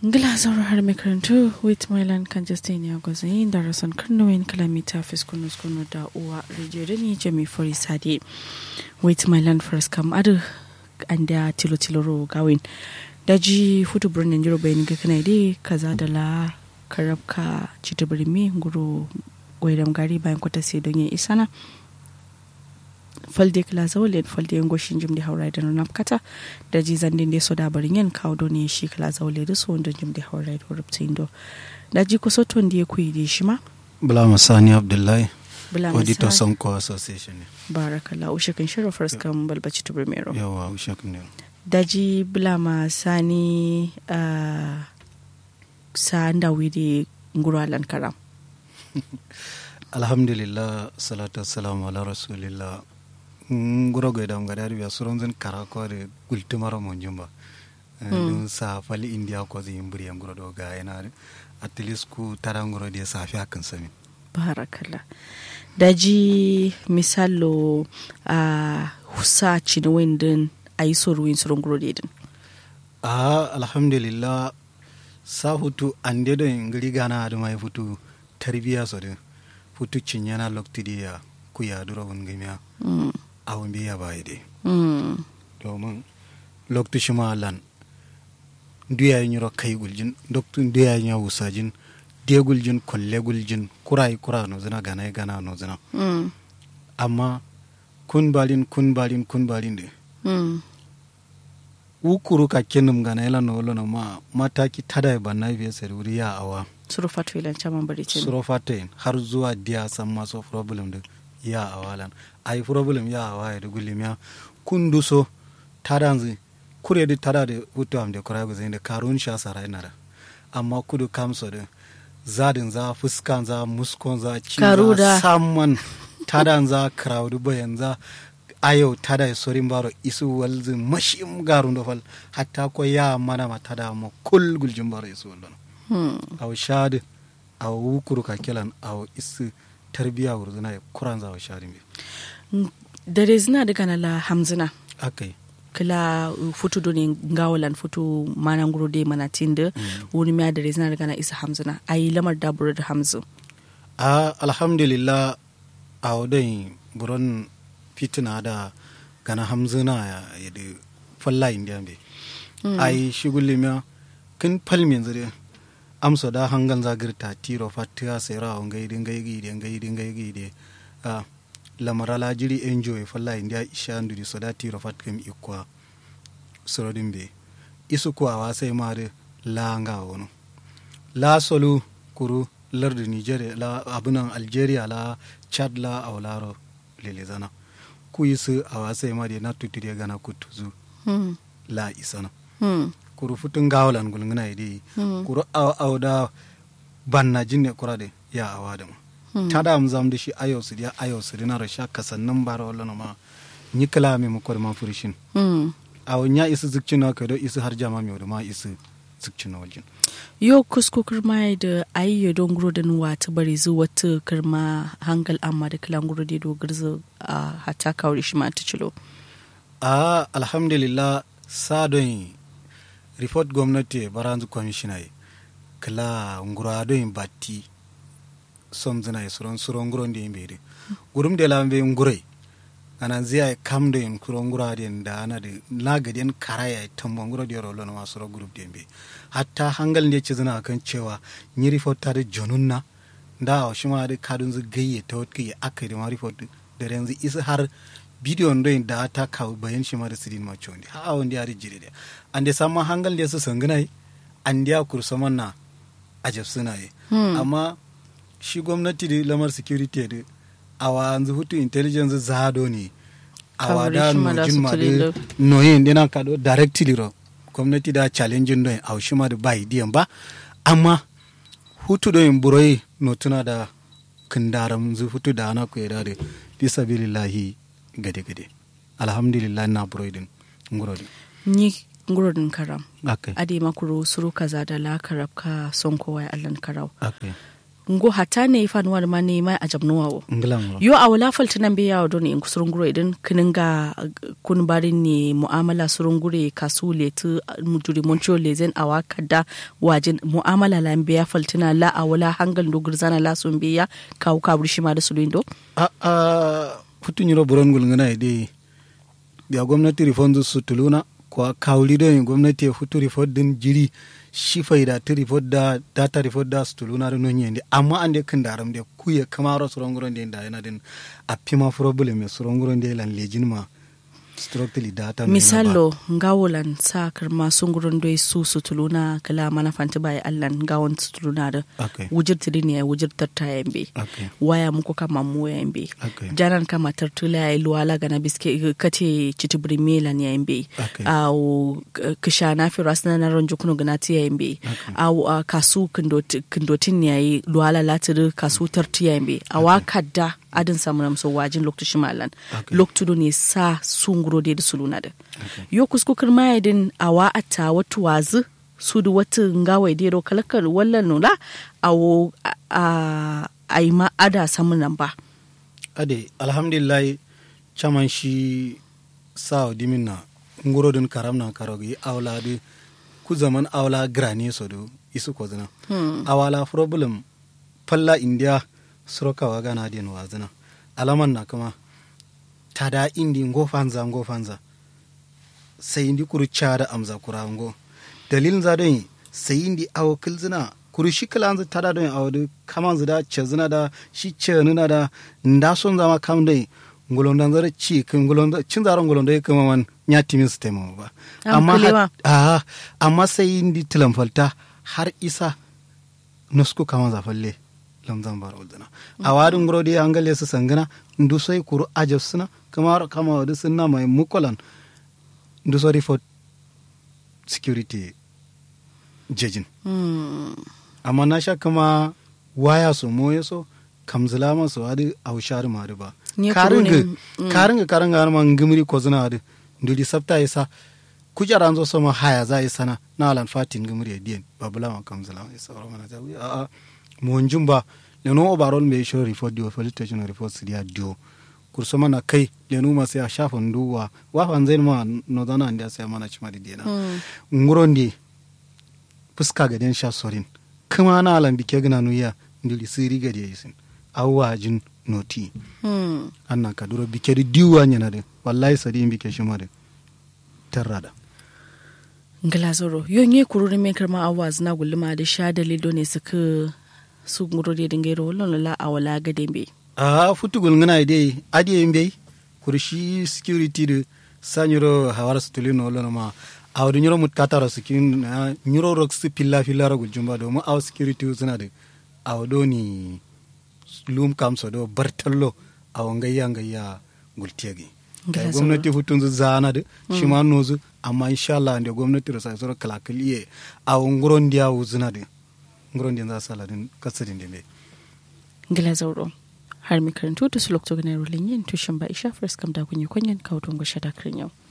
ngila zauro har mai karantu with mylan kan justin ya gwazayin da rason karnowin kilomita fiskunus kunu da uwa rijiyo da ni jami fori sade with mylan first kam adu an da tilo tilo ro gawin daji hutu birnin jiro bayan ga kana dai kaza da la karabka cita birni guru gwairam gari bayan kwata sai don yin isana falde kila zawle falde en goshin jimdi hawra da nuna kata da ji zandin de soda barin yan kawo do ne shi kila zawle da so wanda jimdi hawra da rubtin do da ji ko soto ndi ku yi shi ma bula masani abdullahi bula auditor masani sonko association ne barakallah ushe kan shiro first kan balbaci to primero yawa ushak ne da ji bula masani uh, sa nda widi nguru alan karam alhamdulillah salatu wassalamu ala rasulillah nguro go dam gadar biya suron zan kara ko de gultumaro mon jumba dun sa fali india ko zin buri nguro do ga yana at least ku tara nguro de sa fi hakan sami barakallah da ji misalo a husa cinwin din a yi soruwin surun grodedin ah alhamdulillah sa hutu ande do ngiri gana adu mai futu tarbiya so de futu cinyana loktidiya ku ya duro won gimiya mm. awon biya bai de mm. domin loktu shima lan duya yin yoro kai guljin doktu duya yin ya wusajin de guljin kolle guljin kurai kura no zina gana gana no zina mm. amma kun balin kun balin kun balin de mm. ukuru ka kenum gana ila no lono ma mataki tada ba na biya sari wuri ya awa suru fatu ilan caman bari ce suro fatain har zuwa dia san maso problem da ya awalan ai problem ya awa ya da gulim ya kundu so tadanzi kure di tada da hutu am da kura guzin da karun sha sarai nara amma kudu kamso da zadin za fuskan za muskon za cin Karu da. za samman tadan za crowd bayan za ayo tada ya sorin baro isu walzi mashim garun da fal hatta ko ya mana ma tada mo kul guljin baro isu wallo hmm. aw shadi aw wukuru ka kelan aw isi tarbiya wurzuna ya kuran za aw shadi me dare zina daga na la hamzina akai kila uh, futu do ne ngawalan futu manan guro de mana tinde wani miya dare zina daga na isa hamzina ayi lamar dabura da hamzu a alhamdulillah aw dai buron fitina da gana hamzuna ya yadi falla indiya be ai shigulli miya kin palmin zire amso da hangan zagirta tiro fatiya sera on gaidi gaidi gaidi gaidi a lamarala jiri enjoy falla india isha ndudi so da tiro fat kam ikwa sorodin be isu ko awa sai mare la nga wono la solu kuru lardu nigeria la abunan algeria la chad la awlaro lele zana ku isu awa sai mare na tutire gana kutuzu hmm. la isana hmm. kuru futun gawalan gulngana idi Hmm. kuru aw aw da banna jinne kurade ya awada ma Hmm. tada am zam da shi ayo su ya ayo su dina rasha kasannan bara wala ma ni kala me mu kor ma furishin hmm. aw nya isu zikcina ka do isu har jama me ma isu zikcina waljin yo kusko kirma da ayi don guro da nuwa ta bari zu wata kirma hangal amma da kilan guro da dogar zu a hata kawai shi ma ta cilo a alhamdulillah sa don report gwamnati baranzu commissioner kala ngura don batti som zina e suron suron nguron de mbede gurum de lambe ngurai anan ziya kam de en kuro ngura de da ana de laga den karaya e tambo nguro de rolo no suro group de mbe hatta hangal ne cizina kan cewa ni report tare jonunna da o shima de kadun zu gayye ta wot kiye akari ma report da renzi isa har bidiyon do da ta kaw bayan shi ma da sidin ma chondi ha on dia jire de ande samma hangal de su sanganai an dia kursaman na ajab suna yi Hmm. amma shi gwamnati da lamar security da awa yanzu hutu intelligence zado ne awa da Kawai shi ma da nojin su ma tililo. da noyin dina ka do directly ro gwamnati da challenging don aw shi ma da bai diyan ba amma hutu do in buroi no tuna da kindaram zu hutu da ana ku da fi sabilillahi gade gade alhamdulillah na buroi din ngoro din ni guro din karam akai ade makuro suru kaza da la karab ka son kowa ya allan karau akai ngo hata ne ifan war ma ne mai ajab nuwawo nglan yo a wala falta nan be yawo don in kusurun guro idan kinin ga kun barin ne mu'amala surun gure kasu le tu muturi moncho le zen awa kada wajin mu'amala la be ya faltina la a wala hangal do gurzana la sun be ya kawu kabur shi ma da suluindo a a futun yiro buron gul ngana ide biya gwamnati rifon su tuluna ko kawli do gwamnati futu rifon din jiri shi faida ti report da data report da su tuluna da nonye ndi amma ande kan daram de kuye kamaro suronguron de da yana din a pima problem e suronguron de lan lejin ma strictly data no misalo ngawolan sa karma sungurin doi su su tuluna kala mana fanti bai allan gawon su tuluna da Okay. wujir tiri ne wujir tarta yambe Okay. waya muku kama mu yambe Okay. janan kama tartula ya luwala gana biske kate chitibri mela ne yambe Okay. au kisha na fi rasna na ronjo kuno gana ti yambe au ah, kasu kindot- kindotin ne yayi luwala latiri kasu tarti yambe awa kadda adin samu namso wajin lokacin malan Okay. loktudo ne sa sunguro de da suluna da yo kuskukar mayadin awa ata watu wazu su da wata ngawai de ro kalakar wallan nula awo a- a ai ma ada samun nan ba ade alhamdulillah chaman shi sao dimin na nguro din karam na karogi awla de ku zaman awla grane so do isu ko zina awala problem palla india suroka waga na din wazina alaman na kuma tada indi ngo fanza ngo fanza sai indi kuru chada amza kurango dalilin za don sai indi awo kilzina kuru shi kilanzu tada don awo da kaman zida cezina da shi cenina da nda son zama kam dai ngulondan zara ci kin ngulondan cin zaron ngulondan kuma man nya timin su taimama ba Am amma kulewa. hat- ah, amma sai indi tilamfalta har isa nusku kaman zafalle lamzan bara uldana a wadin ngurodi an gale su sangana ndu sai kuru ajab suna kama kama wadi sunna mai mukolan ndu so report security jejin Hmm. amma na sha kama waya su moye so kamzila ma su wadi au shari ma ba Nye kuru karinga ne, mm. karinga karinga ma ngimri ko zina wadi ndudi sabta isa kujara zo sama haya za isa na na alan fatin ngimri ya dien babula ma kamzila ma isa ro mana jawi a a mo njumba leno overall me show report dio police station report su dia dio kurso mana kai lenu ma sai a shafa nduwa wa fanzain ma no dana ndia sai mana chima di dena Hmm. ngurondi fuska ga den sha sorin kuma na alan bike gina nuya ndili siri ga dia yisin awwa jin noti Hmm. annan ka duro bike di diwa nyana de wallahi sadi bike shi mare tarrada ngala zoro yo nye kururi me karma awaz na gulma da sha dalido ne suka su nguro de dingero wallan la awala ga dembe a futugul ngana de adi mbe kurshi security de sanyiro hawara stulino lono ma awdu nyiro mut katara sikin na nyiro rox pilla pilla ragul jumba do mu aw security zuna de awdo ni lum kamso do bartallo aw ngayya ngayya gultiyagi Ngila kai zoro. gwamnati hutun zu zana de shi ma nozu amma insha Allah ande gwamnati ro sai soro kalakaliye aw nguron dia wuzuna de nguron dia za sala din kasadin de ngila zoro har mi karantu to su lokto gane rolin yin tushin ba isha first kam da kunye kunyen kawo tungo shada yau